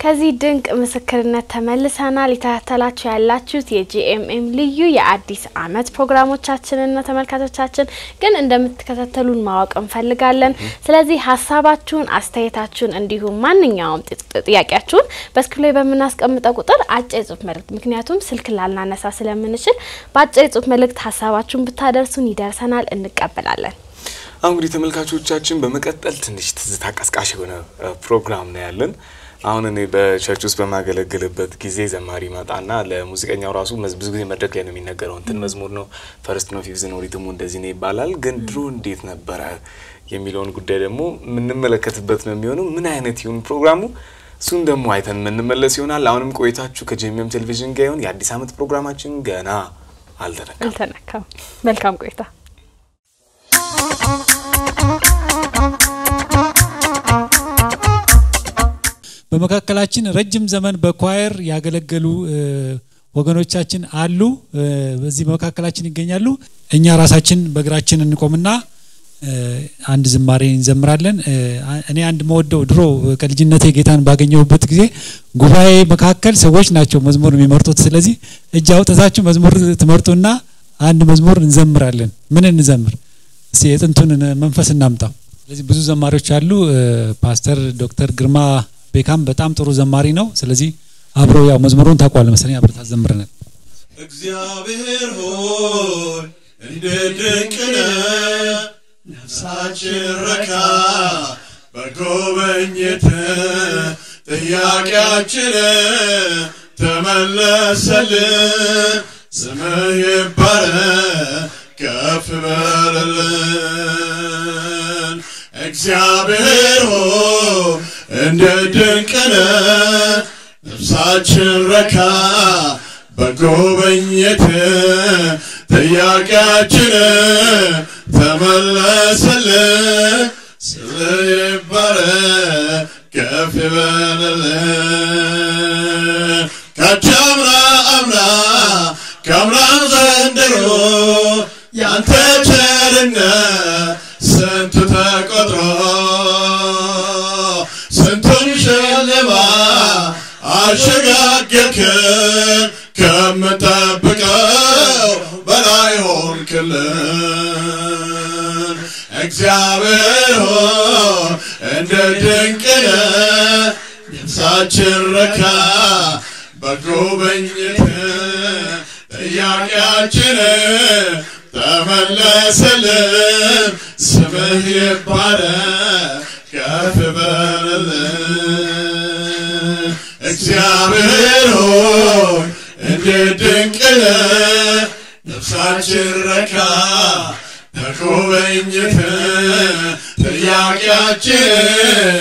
ከዚህ ድንቅ ምስክርነት ተመልሰናል። የተከታተላችሁ ያላችሁት የጂኤምኤም ልዩ የአዲስ ዓመት ፕሮግራሞቻችንን ነው። ተመልካቾቻችን ግን እንደምትከታተሉን ማወቅ እንፈልጋለን። ስለዚህ ሀሳባችሁን፣ አስተያየታችሁን እንዲሁም ማንኛውም ጥያቄያችሁን በስክሪን ላይ በምናስቀምጠው ቁጥር አጭር የጽሁፍ መልእክት ምክንያቱም ስልክ ላልናነሳ ስለምንችል በአጭር የጽሁፍ መልእክት ሀሳባችሁን ብታደርሱን ይደርሰናል፣ እንቀበላለን። አሁን እንግዲህ ተመልካቾቻችን በመቀጠል ትንሽ ትዝታ ቀስቃሽ የሆነ ፕሮግራም ነው ያለን። አሁን እኔ በቸርች ውስጥ በማገለግልበት ጊዜ ዘማሪ መጣና ለሙዚቀኛው ራሱ ብዙ ጊዜ መድረክ ላይ ነው የሚነገረው እንትን መዝሙር ነው ፈርስት ነው ፊፍዝ ነው ሪትሙ እንደዚህ ነው ይባላል። ግን ድሮ እንዴት ነበረ የሚለውን ጉዳይ ደግሞ የምንመለከትበት ነው የሚሆነው። ምን አይነት ይሁን ፕሮግራሙ እሱን ደግሞ አይተን የምንመለስ ይሆናል። አሁንም ቆይታችሁ ከጂኤምኤም ቴሌቪዥን ጋር ይሁን። የአዲስ ዓመት ፕሮግራማችን ገና አልተነካም አልተነካም። መልካም ቆይታ። በመካከላችን ረጅም ዘመን በኳየር ያገለገሉ ወገኖቻችን አሉ። በዚህ በመካከላችን ይገኛሉ። እኛ ራሳችን በእግራችን እንቆምና አንድ ዝማሬ እንዘምራለን። እኔ አንድ መወደው ድሮ ከልጅነቴ ጌታን ባገኘሁበት ጊዜ ጉባኤ መካከል ሰዎች ናቸው መዝሙር የሚመርጡት። ስለዚህ እጅ አውጥታችሁ መዝሙር ትመርጡና አንድ መዝሙር እንዘምራለን። ምን እንዘምር? እስቲ የጥንቱን መንፈስ እናምጣው። ስለዚህ ብዙ ዘማሪዎች አሉ። ፓስተር ዶክተር ግርማ ቤካም በጣም ጥሩ ዘማሪ ነው። ስለዚህ አብሮ ያው መዝሙሩን ታውቋል መሰለኝ አብረን ታዘምረናል። እግዚአብሔር ሆይ እንዴት ድንቅ ነህ፣ ነፍሳችን ረካ በጎበኘት ጥያቄያችን ተመለሰልን። ስምህ ይባረክ ከፍ በልልን። እግዚአብሔር ሆይ እንደ ድንቅ ነህ፣ ነፍሳችን ረካ በጎበኘት ጥያቄያችን ተመለሰልን። ስምህ ይባረክ ከፍ ይበልልን። ካቻምና አምና ከአምናም ዘንድሮ ያንተ ቸርነት ስንቱ ተቆጥሮ ስንቱን ሸለማ አሸጋገርክን ከምንጠብቀው በላይ ሆንክልን። እግዚአብሔር ሆይ እንደ ድንቅ ነህ፣ ነፍሳችን ረካ በጎበኘት ጥያቄያችን ተመለሰልን። ስምህ ይባረክ ከፍ በልልን። እግዚአብሔር ሆይ እንዴት ድንቅ ነህ፣ ነፍሳችን ረካ በጎበኘት ጥያቄያችን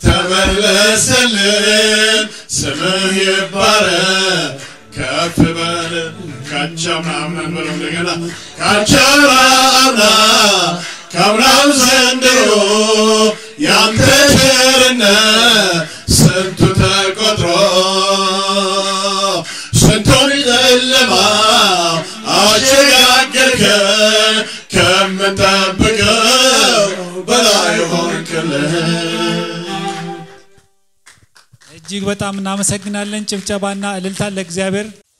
ተመለሰልን። ስምህ ይባረክ ከፍ በል ካቻምናምን በለው እንደገና ካቻምና ካምናም ዘንድሮ ያንተ ቸርነት ስንቱ ተቆጥሮ ስንቱን ጨለማ አሸጋገርከን ከምንጠብቀው በላይ ሆንክልን። እጅግ በጣም እናመሰግናለን። ጭብጨባና እልልታ ለእግዚአብሔር